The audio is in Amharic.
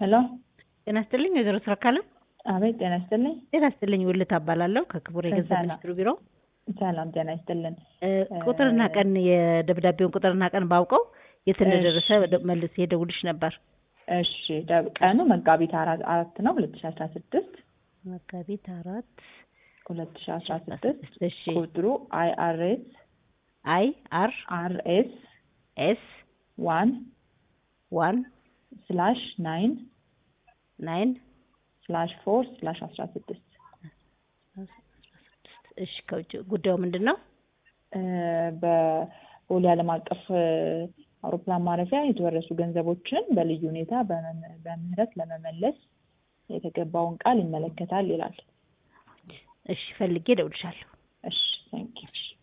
ሄሎ ጤና ይስጥልኝ ወይዘሮ ስረካለም። አቤት ጤና ይስጥልኝ። ጤና ይስጥልኝ ውልት አባላለሁ ከክቡር የገንዘብ ሰላም። ሚኒስትሩ ቢሮ። ሰላም ጤና ይስጥልን። እ፣ ቁጥርና ቀን የደብዳቤውን ቁጥርና ቀን ባውቀው የት እንደደረሰ እሺ። ወደ- መልሼ ደውልሽ ነበር። እሺ ደብ- ቀኑ መጋቢት አራት አራት ነው ሁለት ሺ አስራ ስድስት መጋቢት አራት ሁለት ሺ አስራ ስድስት እሺ ቁጥሩ አይ አር ኤስ አይ አር አር ኤስ ኤስ ዋን ዋን ስላሽ ናይን ናይን ስላሽ ፎር ስላሽ አስራ ስድስት እሺ ከውጭ ጉዳዩ ምንድን ነው? እ፣ በቦሌ ዓለም አቀፍ እ፣ አውሮፕላን ማረፊያ የተወረሱ ገንዘቦችን በልዩ ሁኔታ በመ- በምህረት ለመመለስ የተገባውን ቃል ይመለከታል ይላል። እሺ ፈልጌ ደውልሻለሁ። እሺ ታንኪ